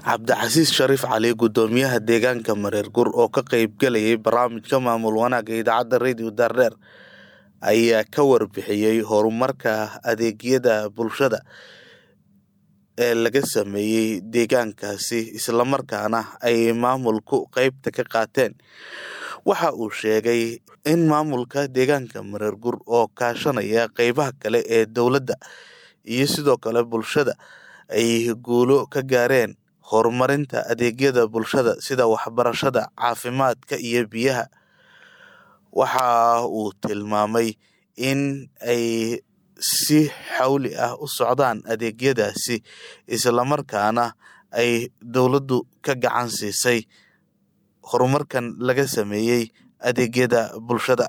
cabdicasiis shariif cali gudoomiyaha deegaanka mareer gur oo ka qeybgalayay barnaamijka maamul wanaagga idaacadda radio daardheer ayaa ka warbixiyey horumarka adeegyada bulshada ee laga sameeyey deegaankaasi islamarkaana ay maamulku qeybta ka qaateen waxa uu sheegay in maamulka deegaanka mareer gur oo kaashanaya qeybaha kale ee dowladda iyo sidoo kale bulshada ay guulo ka gaareen horumarinta adeegyada bulshada sida waxbarashada caafimaadka iyo biyaha waxa uu tilmaamay in ay si xawli ah u socdaan adeegyadaasi islamarkaana ay dowladdu ka gacan siisay horumarkan laga sameeyey adeegyada bulshada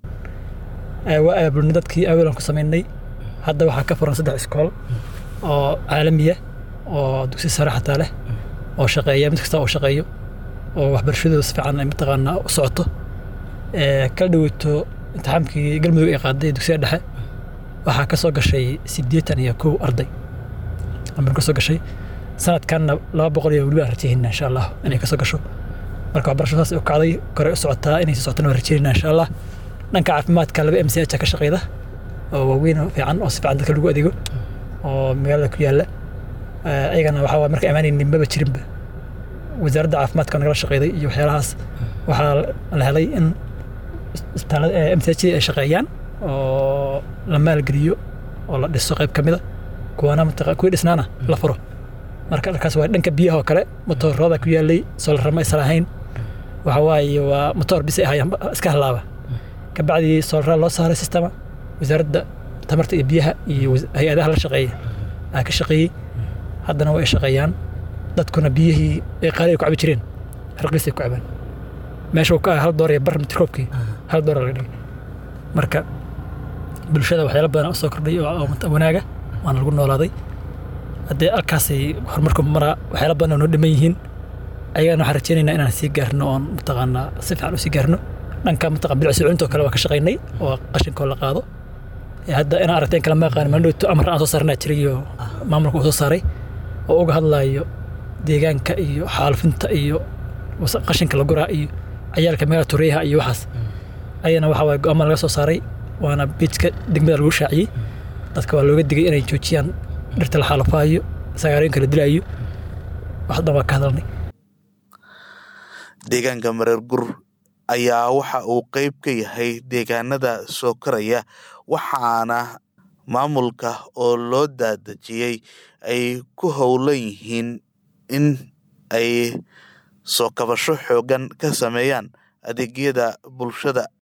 waa aabulni dadkii aweelan ku samaynay hadda waxaa ka furan saddex iskool oo caalamiya oo dugsi sare xataa leh oo shaqeeya mid kasta oo shaqeeyo oo waxbarashadooda si fiican ay mataqaanaa u socoto kala dhaweyto imtixaamkii galmudug ay qaaday dugsiga dhexe waxaa ka soo gashay siddeetan iyo kow arday amar ka soo gashay sanadkanna laba boqol iyo weliba aan rajaynaa insha allah inay ka soo gasho marka waxbarashadaas u kacday kore u socotaa inay sii socotana waan rajaynaa insha allah dhanka caafimaadka laba m c h ka shaqeyda oo waaweyn oo fiican oo si fiican dadka lagu adeego oo magaalada ku yaalla ayagana waxaa waay marka imaanaynin maba jirinba wasaaradda caafimaadka nagala shaqeyday iyo waxyaalahaas waxaa la helay in isbitaalada m c h ay shaqeeyaan oo la maalgeliyo oo la dhiso qayb ka mida kuwana mataqa kuwii dhisnaana la furo marka dharkaas waa dhanka biyaha oo kale motoorada ku yaalay soolarama aysan lahayn waxa waaye waa motoor bis ay ahayaan iska halaaba kabacdii soolaraa loo saaray sistema wasaaradda tamarta iyo biyaha iyo hay-adaha la shaqeeya aa ka shaqeeyey haddana waa ay shaqeeyaan dadkuna biyihii ay qaali ay ku cabi jireen harqiis ay ku cabaan meesha uu ka ah hal door iyo bar mitroobkii hal door laga dhigay marka bulshada waxyaala badan u soo kordhay oo wanaaga waana lagu noolaaday haddee halkaasay horumarku maraa waxyaala badan oo noo dhiman yihiin ayagana waxaan rajaynaynaa inaan sii gaarno oon mataqaanaa si fiican u sii gaarno dhanka mataqan bilic socodintoo kale waa ka shaqaynay oo qashinkoo la qaado hadda inaan aragteen kala ma aqaan mandhowto amar aan soo saarnaa jiray oo maamulka uu soo saaray oo uga hadlaayo deegaanka iyo xaalufinta iyo qashinka la guraa iyo cayaalka meelaha tureyaha iyo waxaas ayana waxa waye go-aama laga soo saaray waana biidka degmada lagu shaaciyey dadka waa looga digay inay joojiyaan dhirta la xaalufaayo sagaarooyinka la dilaayo wax dhan waa ka hadalnay deegaanka mareer gur ayaa waxa uu qeyb ka yahay deegaanada soo koraya waxaana maamulka oo loo daadejiyey ay ku howlan yihiin in ay soo kabasho xoogan ka sameeyaan adeegyada bulshada